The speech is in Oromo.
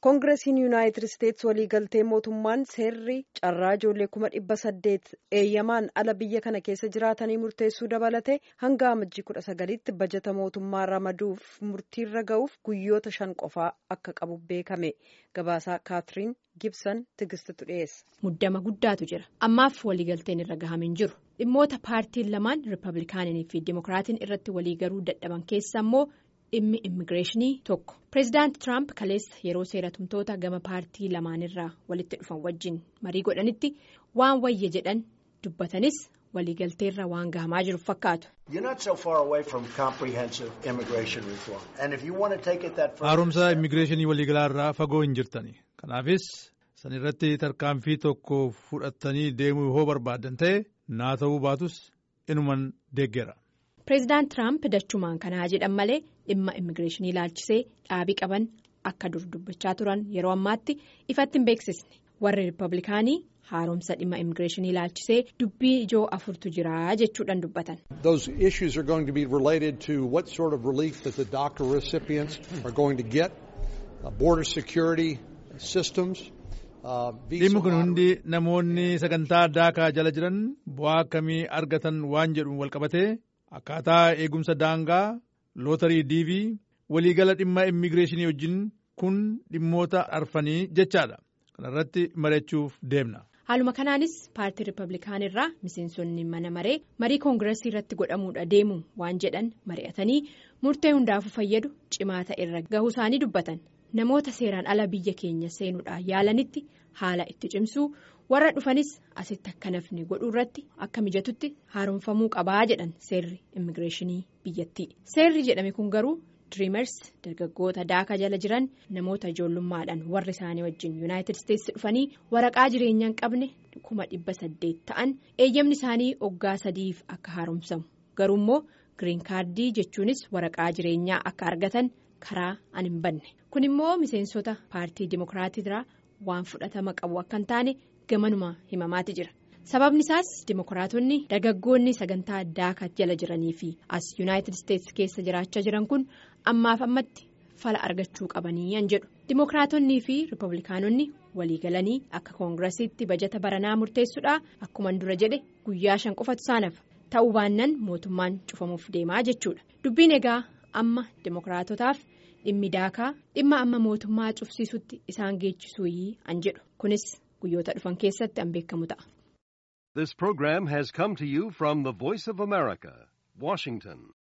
koongireesiin yuunaayitid isteetsi waliigaltee mootummaan seerri carraa ijoollee kuma dhibba saddeet eeyyamaan ala biyya kana keessa jiraatanii murteessuu dabalate hanga amajjii kudha sagalitti bajata mootummaa ramaduuf murtiirra ga'uuf guyyoota shan qofaa akka qabu beekame gabaasaa kaatiriin gibsan tigistitu dhiyeessa. muddama guddaatu jira ammaaf waliigalteen irra gahamee hin jiru dhimmoota paartiin lamaan riippablikaanii fi dimokiraatiin irratti waliigaluu dadhaban keessa immoo. dhimmi immigireeshinii tokko pireezidaanti tiraamp kaleessa yeroo seeratumtoota gama paartii lamaanirraa walitti dhufan wajjin marii godhanitti waan wayya jedhan dubbatanis waliigalteerra waan gahamaa jiru fakkaatu. haaromsa immigireeshinii waliigalaarraa fagoo hin jirtani kanaafis san irratti tarkaanfii tokko fudhattanii deemuu yoo barbaadan ta'e naa ta'uu baatus inuman deeggera. pireezidaant tiraamp dachumaan kanaa jedhan malee dhimma immigireeshinii ilaalchisee dhaabii qaban akka dur dubbachaa turan yeroo ammaatti ifatti hin beeksisne warri riippablikaanii haaromsa dhimma immigireeshinii ilaalchisee dubbii ijoo afurtu jira jechuudhaan dubbatan. Those issues are going to be related to what sort of relief that the DACA recipients are going to get, border security systems. dhimmi kun hundi namoonni sagantaa daakaa jala jiran bu'aa akkamii argatan waan jedhuun walqabatee akkaataa eegumsa daangaa lootarii diivii waliigala dhimma immigireeshinii wajjin kun dhimmoota arfanii jechaadha kanarratti mari'achuuf deemna. haaluma kanaanis paartii riippablikaanirraa miseensonni mana maree marii koongireesii irratti godhamuudha deemu waan jedhan mari'atanii murtee hundaafuu fayyadu cimaa ta'e irra gahuu isaanii dubbatan namoota seeraan ala biyya keenya seenuudhaan yaalanitti haala itti cimsuu warra dhufanis asitti akka nafni godhuu irratti akka mijatutti haaromfamuu qabaa jedhan seerri immigireeshinii biyyattii seerri jedhame kun garuu diriimers dargaggoota daaka jala jiran namoota ijoollummaadhaan warri isaanii wajjin yuunaayitid isteetsi dhufanii waraqaa jireenyaa hin qabne kuma dhibba saddeet ta'an eeyyamni isaanii oggaa sadiif akka haaromsamu garuu immoo giriin kaardii jechuunis waraqaa jireenyaa akka argatan karaa an hin banne kun immoo miseensota paartii dimokiraatiirraa waan fudhatama qabu akka hin taane gamanuma himamaati jira. sababni isaas dimokiraatonni dargaggoonni sagantaa daaka jala jiranii fi as yuunaayitid isteetsi keessa jiraachaa jiran kun ammaaf ammatti fala argachuu qabanii yan jedhu dimokiraatonnii fi riippablikaanonni waliigalanii akka koongiresiitti bajata baranaa murteessuudha akkuman dura jedhe guyyaa shan qofatu isaanaaf ta'uu baannaan mootummaan cufamuuf deemaa jechuudha dubbiin egaa amma dimokiraatotaaf dhimmi daakaa dhimma amma mootummaa cufsiisutti isaan geechisuu an jedhu kunis guyyoota dhufan keessatti an beekamu ta'a. This program has come to you from the Voice of America, Washington.